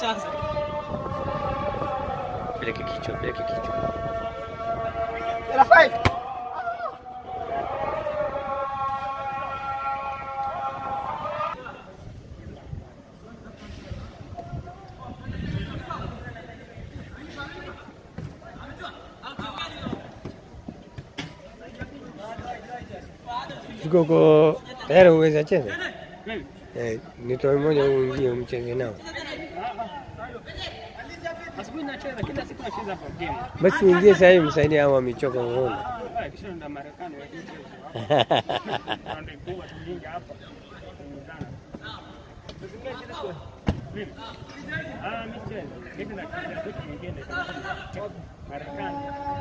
sasa. Peleke kichwa, peleke kichwa. Tuko uko tayari uweza cheza? Mimi. Eh, nitoe mmoja uingie mcheze nao. Asubuhi nacheza kila siku nacheza hapa game. Basi uingie sasa hivi msaidie hao wamechoka uone. Ah, kisha ndo Marekani wakicheza. Ndio kubwa tulinga hapa. Kuungana. Tuzingae kile kwa. Mimi. Ah, michezo. Kitu na kitu kingine. Marekani.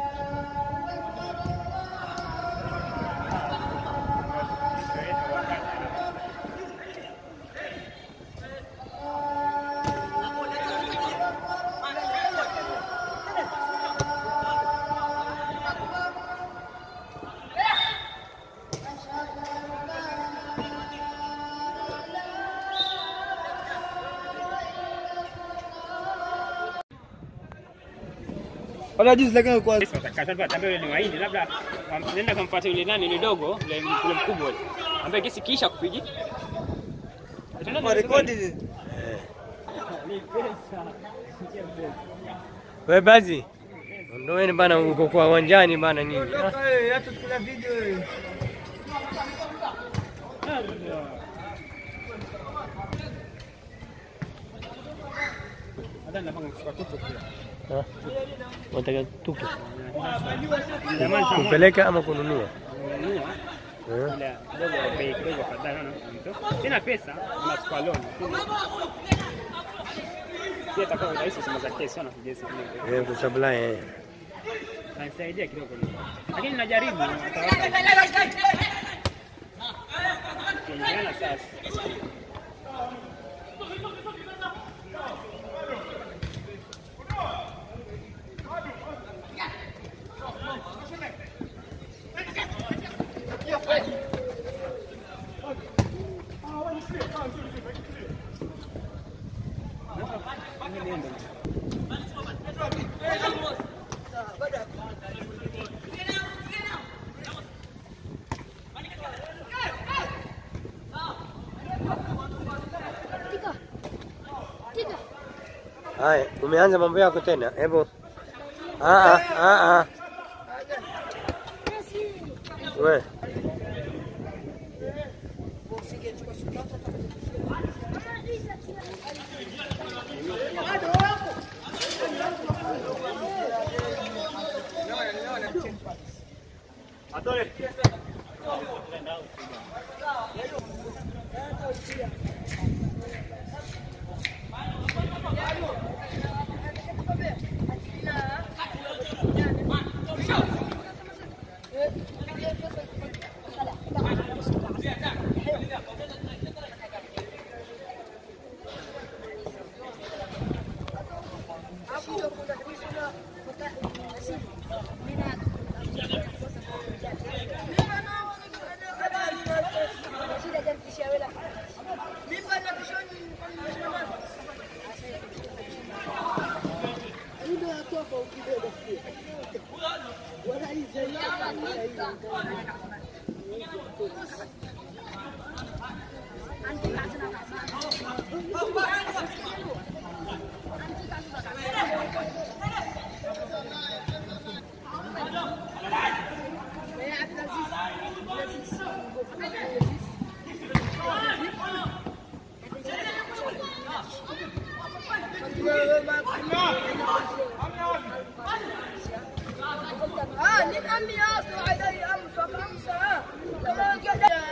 Wala juzi lakini kwa Kasema yule ni waindi labda um, nenda kamfuata yule nani yule dogo yule yule mkubwa yule ambaye kesi kisha kupigi. kwa rekodi Wewe basi. Ondoeni bana uko kwa uwanjani bana nyinyi. Ah, hata tukula video eh. Hata napanga kuchukua tutu pia. ah. Unataka tuku Jamani sana. kupeleka ama kununua? Nunua Eh? ile kidogo bei kidogo afadhali naona mtu. Sina pesa, nachukua loan. Pia itakuwa rahisi sema za kesi sana kujesi kidogo. Eh, kusupply eh. Kanisaidia kidogo. Lakini najaribu Kiingana sasa. Haya, umeanza mambo yako tena. Hebu ah ah ah ah. We. آه من أمي أصل علي أمس خمسة كما كده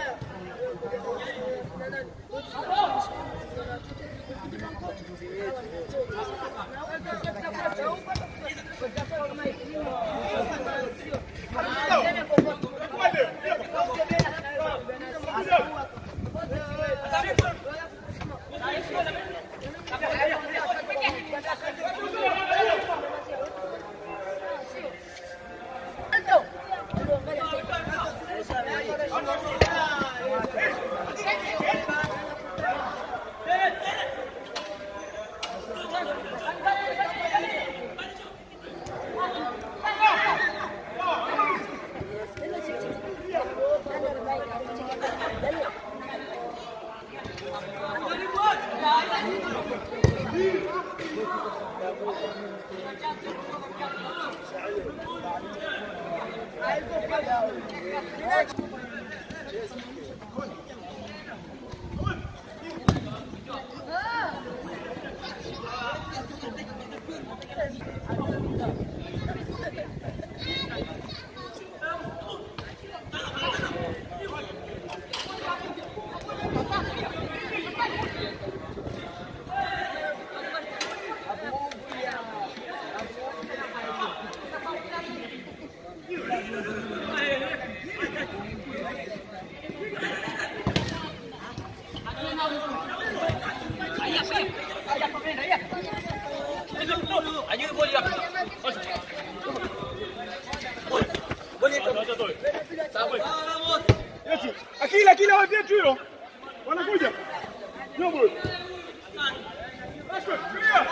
Akila akila wapi yetu hilo? Wanakuja. Nyobo. Rashford, clear.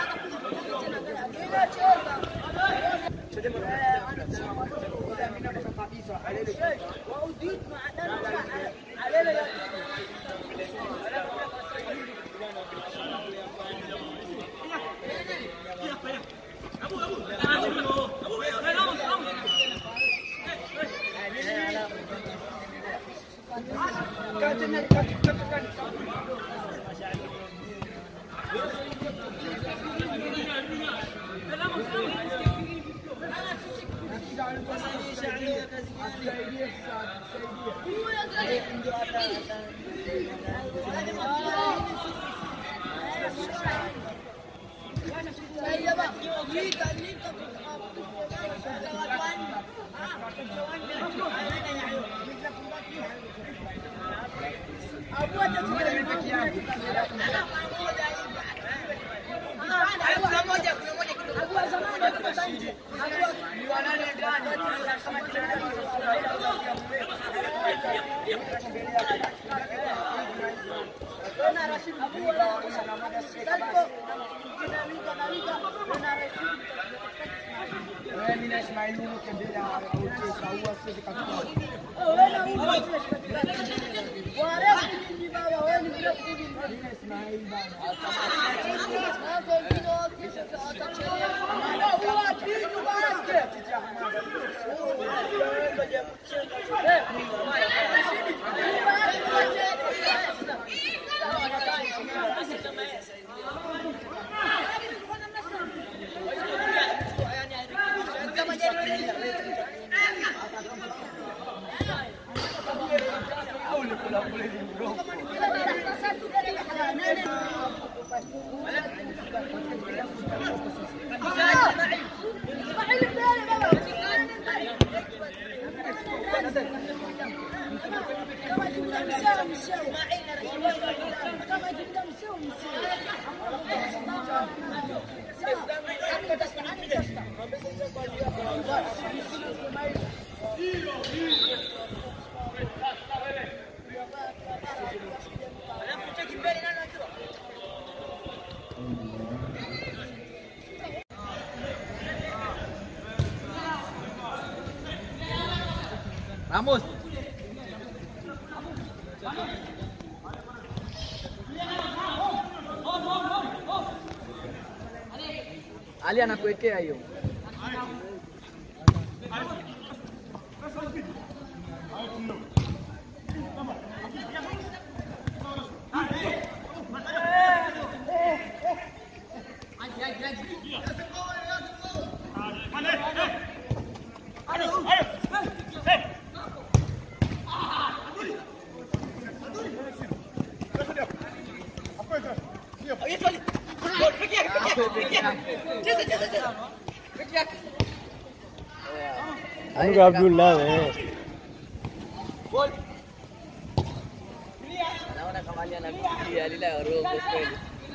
Ramos. Ali anakuwekea hiyo. Mungu Abdul nawe. Naona kama Ali anafikiria lile roho kweli.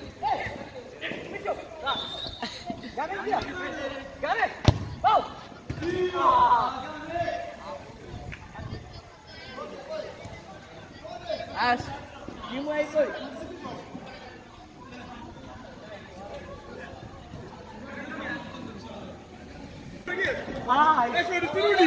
As, kimwa iko. Rashford, usirudi.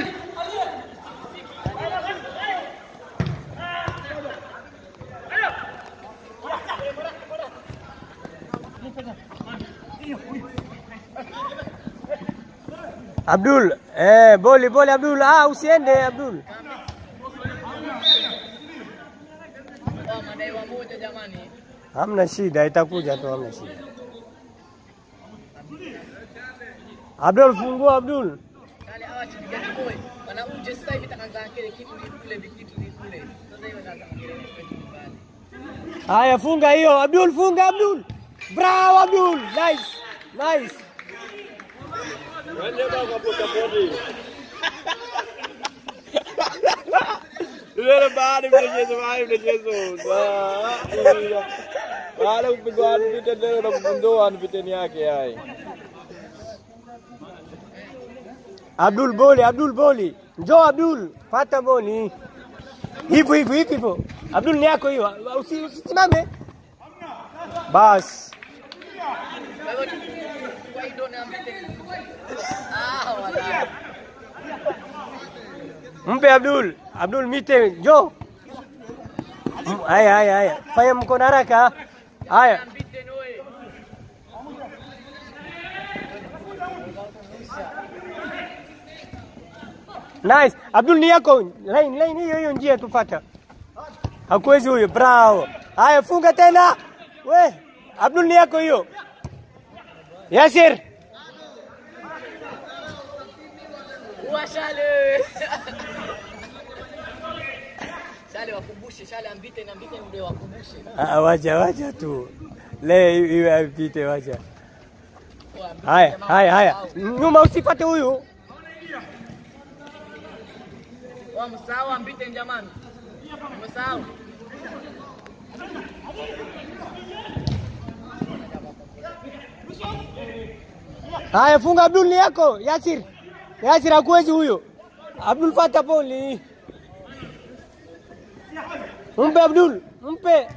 Abdul, eh, boli boli Abdul. Ah, usiende Abdul. Oh, madai wa moja jamani. Hamna shida, itakuja tu, hamna shida. Abdul, fungua Abdul. Kale hawa chipigani boy. Wana uje sasa hivi takaanza kile kitu ni kule vikitu ni kule. Sasa hiyo sasa kelele kwetu nyumbani. Haya, funga hiyo Abdul, funga Abdul. Bravo Abdul, nice, nice. Yule baada mchezo baada mchezo. Baada kupigwa anipite leo na kufundoa anipiteni yake yai. Abdul boli, Abdul boli. Njoo Abdul, pata boli. Hivyo hivyo hivyo hivyo. Abdul ni yako hiyo. Usi- Usisimame. Bas. Kwa hivyo kwa hiyo ndio naambia. Ah, wala. Mpe Abdul. Abdul mite, njoo. Mm, Haya haya haya. Fanya mkono haraka. Haya. Ambite noe. Nice. Abdul ni yako. Line line hiyo hiyo njia tufata. Hakuwezi huyo. Bravo. Haya funga tena. We. Abdul ni yako hiyo. Yasir. Uwashale. Shale wakumbushe, shale ambite na ambite ndio wakumbushe. Ah, wacha wacha tu. Le iwe apite wacha. Oh, ambite Haya jamaa haya haya. wamsahau. Nyuma usipate huyu. Wamsahau ambite jamani. Umesahau? Haya funga Abdul ni yako. Yasir. Yasir hakuwezi huyo. Abdul fata poli. Mpe Abdul, mpe.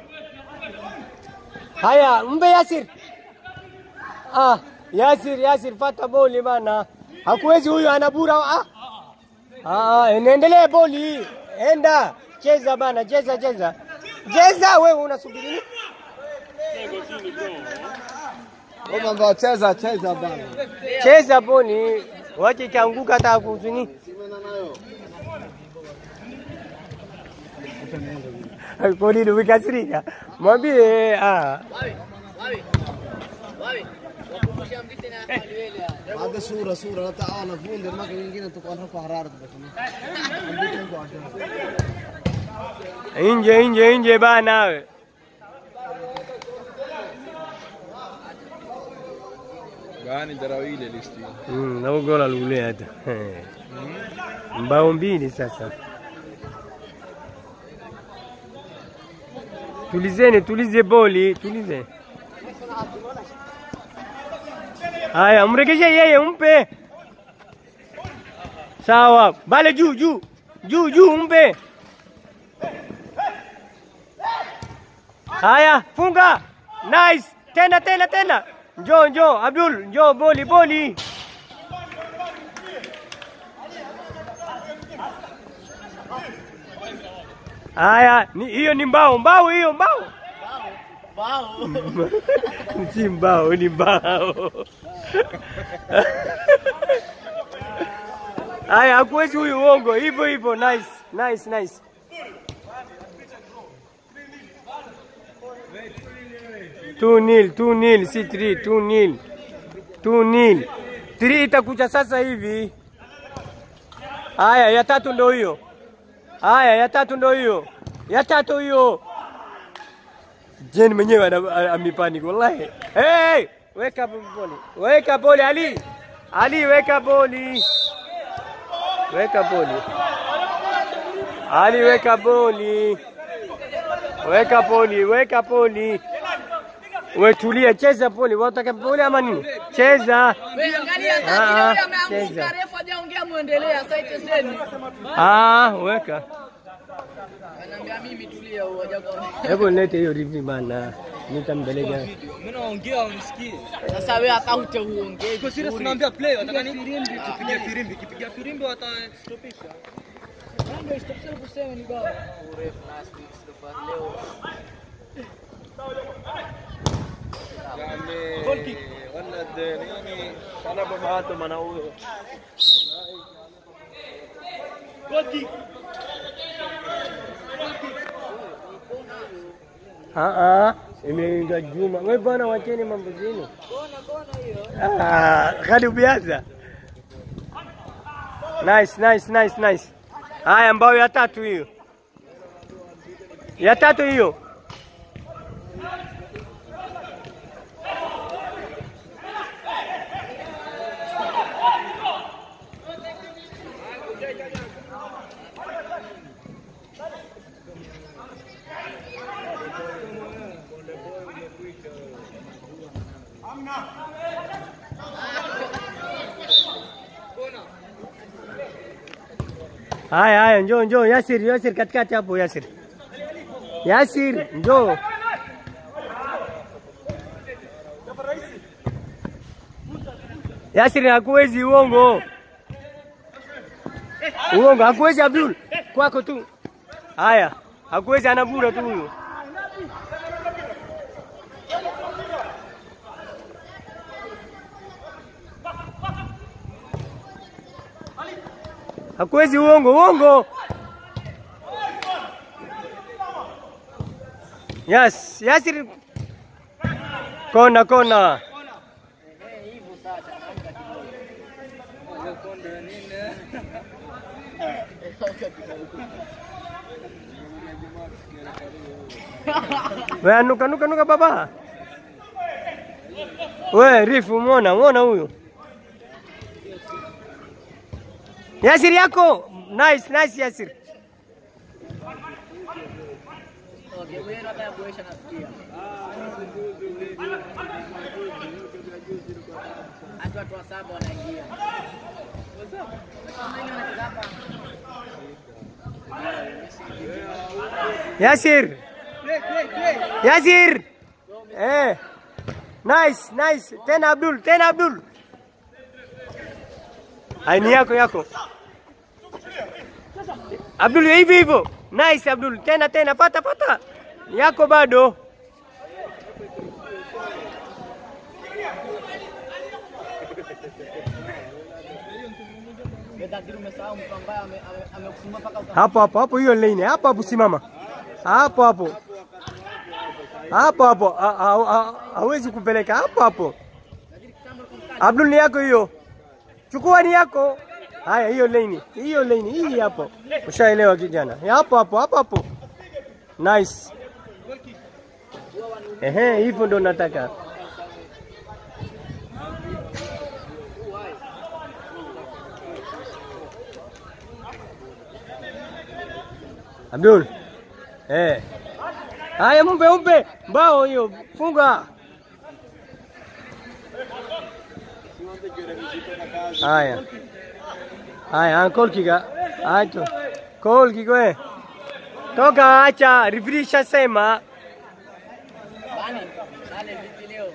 Haya, mpe Yasir. Ah, Yasir, Yasir fata boli bana. Hakuwezi huyo anabura. Ah. Ah, enendelee boli. Enda. Cheza bana, cheza cheza. Cheza wewe unasubiri nini? Wewe mambo cheza cheza bana. Cheza boli. Wache ikaanguka hata kuzini. Kwa nini umekasirika? Mwambie ah. Wawe, wawe. Wawe. Wakumbushe ambite na aliwele. هذا صورة صورة لا تعالى فون ما كان يمكن تكون رفع حرارة بس Nje nje nje bana we. Gani darawile listi. Mm, na gola lule hata. Mbao mbili sasa. Tulizeni, tulize boli, tulize. Haya, mregeshe yeye, mpe. Sawa, bale juu juu. Juu juu mpe. Haya, funga. Nice. Tena tena tena. Njoo njoo Abdul, njoo boli boli. Haya, ni hiyo ni mbao, mbao hiyo mbao. Bao. si mbao, ni mbao. Haya, hakuwezi huyu uongo. Hivyo hivyo, nice, nice, nice. Two nil, two nil, si three, two nil, two nil. Three itakuja sasa hivi. Haya, ya tatu ndo hiyo. Haya, ya tatu ndo hiyo. Ya tatu hiyo. Jeni mwenyewe ana- amepanic wallahi. Hey, weka boli. Weka boli Ali. Ali weka boli. Weka boli. Ali weka boli. Weka boli, weka boli. We tulia, cheza boli. Wataka boli ama nini? Cheza. Wewe angalia Ah, sasa ah, yule ameanguka cheza. refu hajaongea muendelea sasa iteseni. Ah, weka. Anaambia mimi tulia huo hajakuwa. Hebu lete hiyo rivi bana. Nitampeleka. Mimi naongea unisikii. Sasa wewe hata utaongee. Kwa serious naambia play wataka nini? Firimbi tupige firimbi. Kipiga firimbi watastopisha. Ndio istopsha kusema ni bao. Urefu last week stopa leo. Yani wala de nini sana bamahato mana huyo. Ah, ah, imeingwa Juma. Wewe bwana, wacheni mambo zenu. Ah, hadi ubiaza. Nice, nice, nice, nice. Haya, mbao ya tatu hiyo, ya tatu hiyo. Haya, haya, njoo, njoo Yasir, Yasir katikati hapo Yasir. Yasir, njoo. Yasir hakuwezi uongo. Uongo, hakuwezi Abdul. Kwako tu. Haya, hakuwezi anabura tu huyo. Hakuwezi uongo, uongo. Yes, Yasir. Kona, kona. We nuka nuka nuka baba. We Rifu, muona muona huyu. Yasir yako. Nice, nice Yasir. Okay, wewe ndo hata kuesha nasikia. Hata watu wa saba wanaingia. Wengine wanacheza hapa. Yasir. Yasir. Eh. Nice, nice. Tena Abdul, tena Abdul. Aini yako yako. Abdul hivyo hivyo. Nice Abdul. Tena tena pata pata. Yako bado. Bedakiri umesahau mtu ambaye ame- ame- amekusimama mpaka uka- Hapo hapo hapo hiyo lane. Hapo hapo simama. Hapo hapo. Hapo hapo. Ha- ha- ha- Hawezi kupeleka hapo hapo. Abdul ni yako hiyo. Chukua ni yako. Haya hiyo lane. Hiyo lane hii hapo. Ushaelewa kijana. Ya Hapo hapo hapo hapo. Nice. Ehe, hivyo ndo nataka. Abdul. Eh. Haya mpe mpe mbao hiyo funga. Haya. Haya, call kiga. Acho. Call kigo. Toka acha, referee shasema. Bani, Bani vipi leo?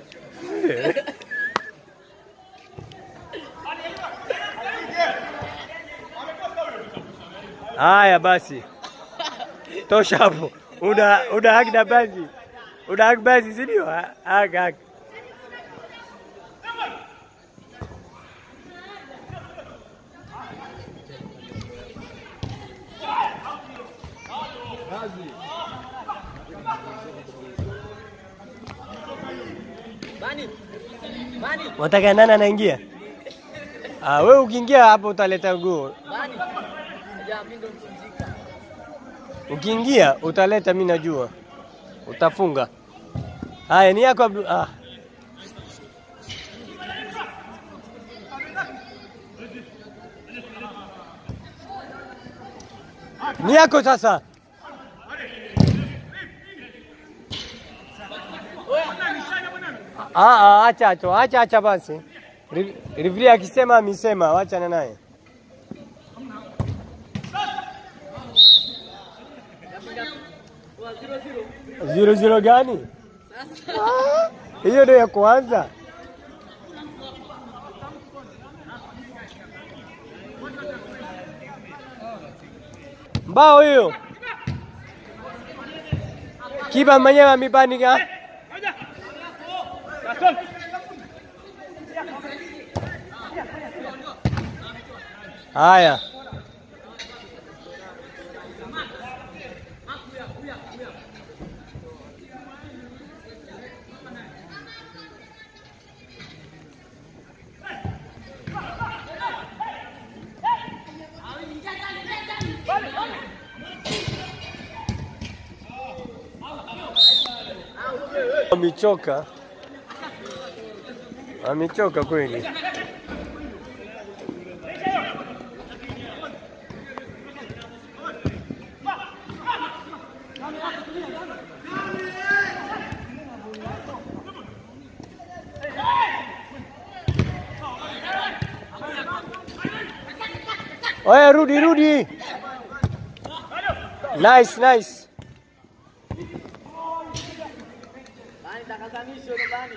Haya basi. Tosha hapo. Una una haki na basi. Una haki basi si ndio? Ha- Haki haki. Bani. Bani. Wataka nani anaingia? Ah, wewe ukiingia hapo utaleta gol. Bani. Ya mimi ndo mpumzika. Ukiingia utaleta, mimi najua utafunga. Haya, ni yako Abdul. Ah. Ni yako sasa. Ah, ah, acha acha acha acha basi. Re- Referee akisema amesema, wachana naye. Zero zero gani? Ah, Hiyo ndio ya kwanza. Mbao hiyo. Kiba mwenyewe amebandika. Haya. Wamechoka, wamechoka kweli. Oya, rudi rudi. Nice, nice. Bani takazanisho ndo bani.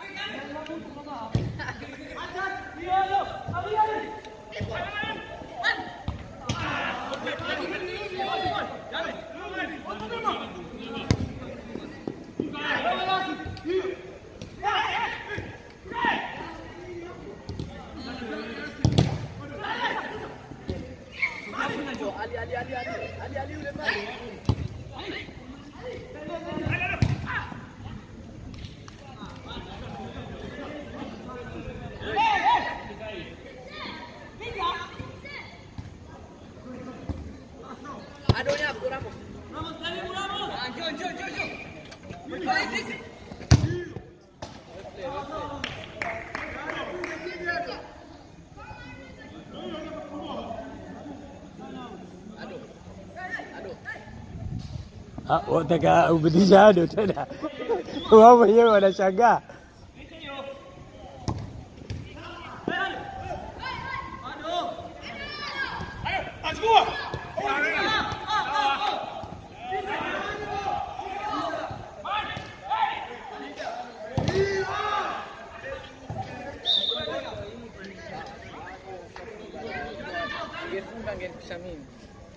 Ali Ali Ali Ali Ali Ali yule pale. Adonya hapo Ramos. Ah, njoo njoo njoo njoo. Bali sisi. Ado. Ado. Ah, wataka ubidisha ado tena, wao wenyewe wanashangaa. Ngefunga ngepisha mimi.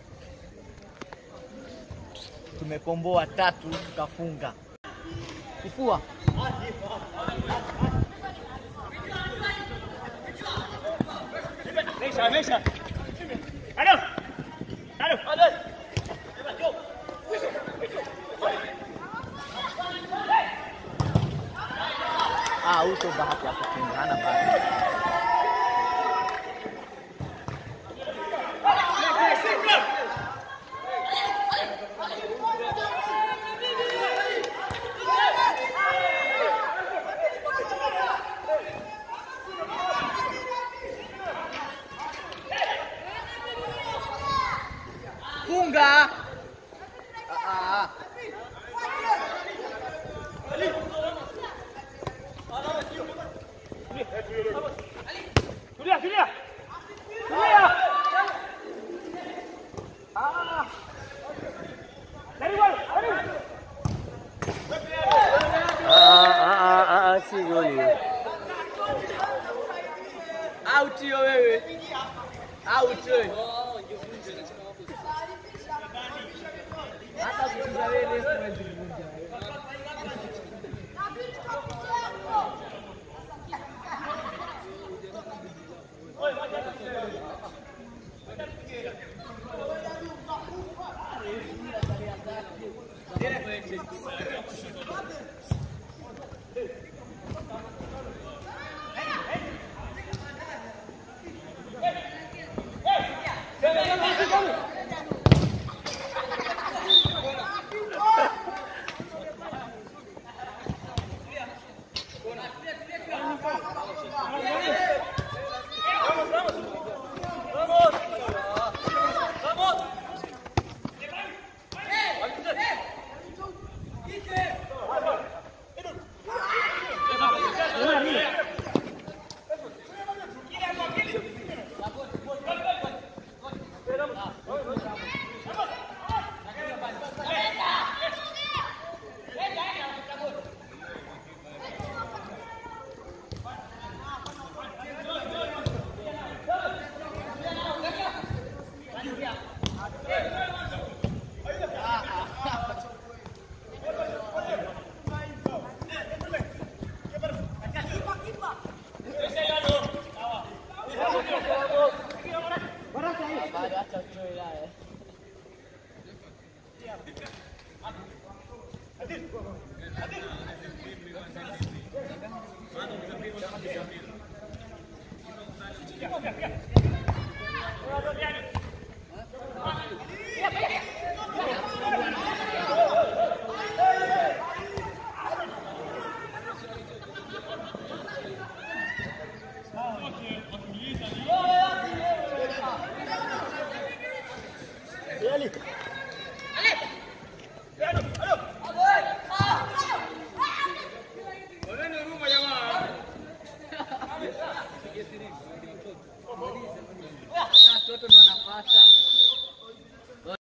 Tumekomboa tatu tukafunga. Kifua. Mesha, mesha. Alo. Alo. Ah, uso bahati ya kufunga hana bahati. Funga. Ah, ah, ah. Tulia, tulia. Tulia. Ah. Karibu, karibu. Ah, ah, ah, ah, ah, si goli. Out hiyo wewe. Out wewe. Hata kucheza wewe leo huwezi kuvunja. Bado acha uchoe naye. Aleta.